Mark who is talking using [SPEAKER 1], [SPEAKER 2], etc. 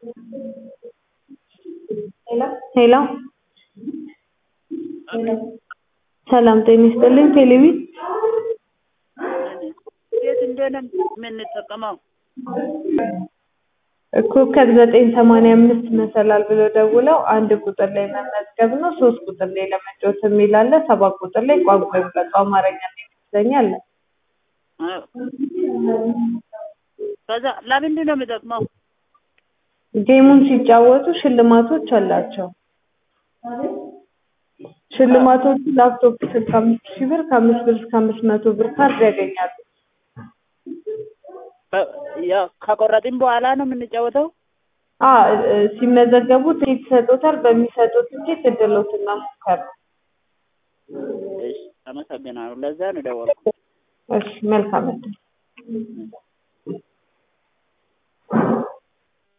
[SPEAKER 1] ሄሎ ሰላም ጤና ይስጥልኝ ቴሌቪ
[SPEAKER 2] የት እንደሆነ የምንጠቀመው
[SPEAKER 1] ኮከብ ዘጠኝ ሰማንያ አምስት መሰላል ብለው ደውለው አንድ ቁጥር ላይ መመዝገብ ነው ሶስት ቁጥር ላይ ለመጫወት የሚል አለ ሰባት ቁጥር ላይ ቋንቋ ይምረጡ አማርኛ እና እንግሊዝኛ አለ
[SPEAKER 2] ከዛ ለምንድን ነው የሚጠቅመው?
[SPEAKER 1] ጌሙን ሲጫወቱ ሽልማቶች አላቸው ሽልማቶቹ ላፕቶፕ ስልክ አምስት ሺህ ብር ከአምስት ብር እስከ አምስት መቶ ብር ካርድ ያገኛሉ
[SPEAKER 2] ያው ከቆረጥን በኋላ ነው የምንጫወተው?
[SPEAKER 1] አ ሲመዘገቡ ትኬት ይሰጡታል በሚሰጡት ትኬት እድሎትን መሞከር ነው
[SPEAKER 2] እሺ አመሰግናለሁ ለዛ ነው የደወልኩት
[SPEAKER 1] እሺ መልካም እድል